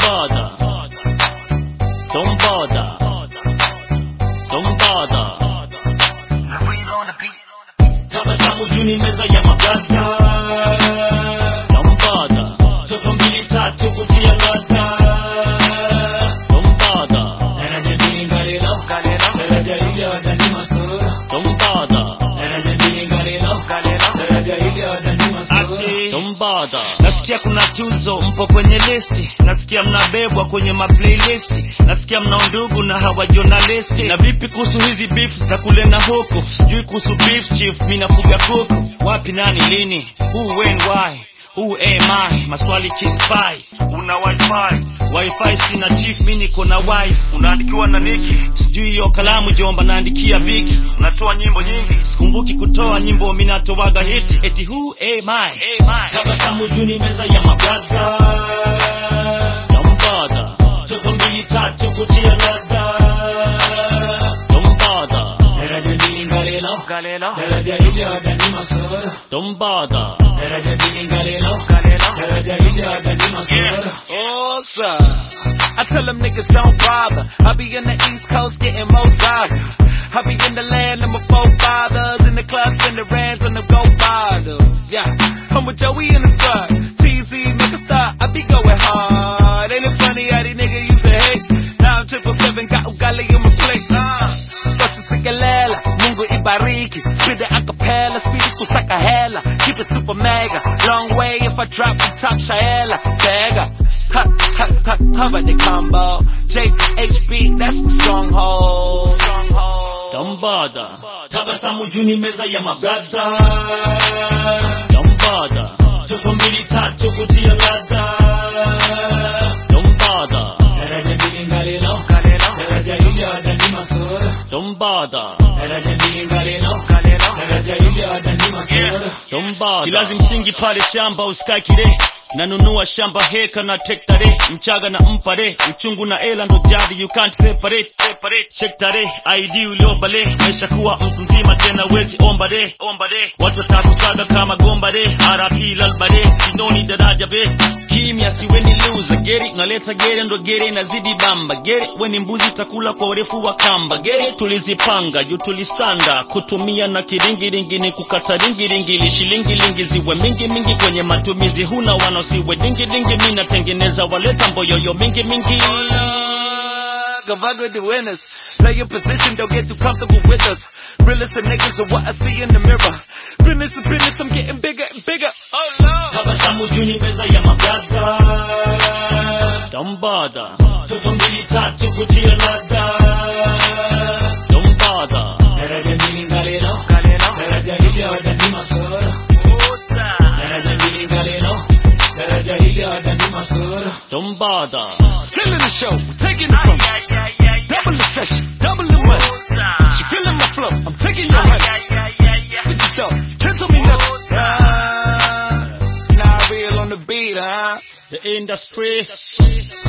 bother. Don't bother. Don't bother. tabasamu juu ni meza ya maganda Don't bother. toto mbili tatu kutia ladha Don't bother. daraja mbili ngalelo daraja ile wadani masoro Don't bother. daraja mbili ngalelo daraja ile wadani masoro Ati. Don't bother. Nasikia kuna tuzo mpo kwenye listi, nasikia mnabebwa kwenye maplaylist, nasikia mna undugu na hawa journalisti. Na vipi kuhusu hizi beef za kule na huku? Sijui kuhusu beef chief, mi nafuga kuku. Wapi, nani, lini? Who, when, why? Who am I? Maswali kispy. Una wifi? Wifi sina chief, mi niko na wife. Unaandikiwa na Niki? Sijui hiyo kalamu jomba, naandikia Viki. Unatoa nyimbo nyingi, sikumbuki kutoa nyimbo, mi natoaga hiti. Eti who am I? tabasamu juu ni meza ya maganda Don't bother. toto mbili tatu kutia ladha Don't bother. daraja mbili ngalelo daraja ile wadani masoro Don't bother. daraja mbili ngalelo daraja ile wadani masoro Oh, sir. I tell them niggas don't bother. I be in the East Coast getting more saga. I be in the land of my forefathers. In the club spending rands on the go bottles. Yeah. I'm with Joey in the squad. TZ, make a stop. I be going hard. Ain't it funny how these niggas used to hate? Now I'm triple seven, got ugali in my plate. Uh. Basi sikelela, Mungu ibariki. Spit it a cappella, speed it kusaka hela. Keep it super mega. Long way if I drop the top shaela. Tega. Tuck, tuck, tuck, cover the combo. JHB, that's my stronghold. Stronghold. Don't bother. tabasamu juu ni meza ya maganda Don't bother. toto mbili tatu kutia ladha Don't bother. daraja mbili ngalelo daraja ile wadani masoro Don't bother. daraja mbili ngalelo daraja ile wadani masoro Don't bother. Silazi msingi pale shamba uskai kire nanunua shamba heka na tektare mchaga na mpare uchungu na ela ndo jadi you can't separate separate check tare id uliobale maisha kuwa mtu mzima tena wezi omba de omba de watu watakusaga kama gomba de rp lalbare sinoni daraja be kimya siweni luza geri unaleta gere ndo gere inazidi bamba gere weni mbuzi takula kwa urefu wa kamba gere tulizipanga juu tulisanda kutumia na kiringiringi ni kukata ringiringi ili shilingilingi ziwe mingi mingi kwenye matumizi huna wanaosiwe dingi-dingi mi natengeneza waleta mboyoyo mingi mingi Come fuck with the winners. Play your position, don't get too comfortable with us. Realest of niggas are what I see in the mirror. Business is business, I'm getting bigger and bigger. Oh no. tabasamu juu ni meza ya maganda Don't bother, toto mbili tatu kutia ladha don't bother, daraja mbili ngalelo daraja ile wadani masoro daraja mbili ngalelo daraja ile wadani masoro don't bother. Still in the show, we're taking it from you. Double the session, double the money. She feeling my flow, I'm taking your honey. What you thought? Can't tell me nothing. Ah, nah, real on the beat, huh? The industry